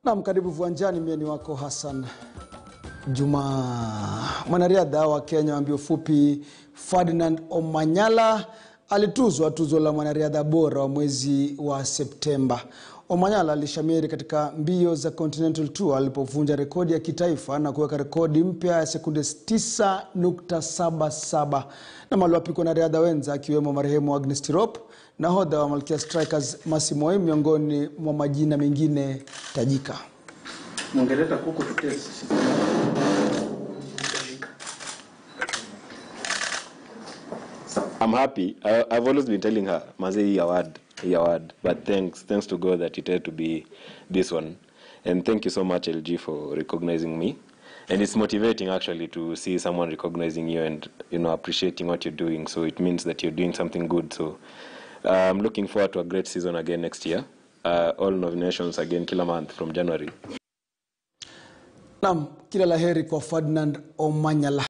Naam, karibu viwanjani. Mie ni wako Hassan Juma. Mwanariadha wa Kenya wa mbio fupi Ferdinand Omanyala alituzwa tuzo la mwanariadha bora wa mwezi wa Septemba. Omanyala alishamiri katika mbio za Continental Tour alipovunja rekodi ya kitaifa na kuweka rekodi mpya ya sekunde 9.77 na maliwapikwa na riadha wenza akiwemo marehemu Agnes Tirop, nahodha wa Malkia Strikers Mercy Moi, miongoni mwa majina mengine tajika. Mungeleta kuku tutesi. I'm happy. I, I've always been telling her, Maze, hii award, hii award. But thanks, thanks to God that it had to be this one. And thank you so much, LG, for recognizing me. And it's motivating actually to see someone recognizing you and you know appreciating what you're doing. So it means that you're doing something good. So uh, I'm looking forward to a great season again next year. Uh, all nominations again kila month from January. Naam, kila laheri kwa Ferdinand Omanyala.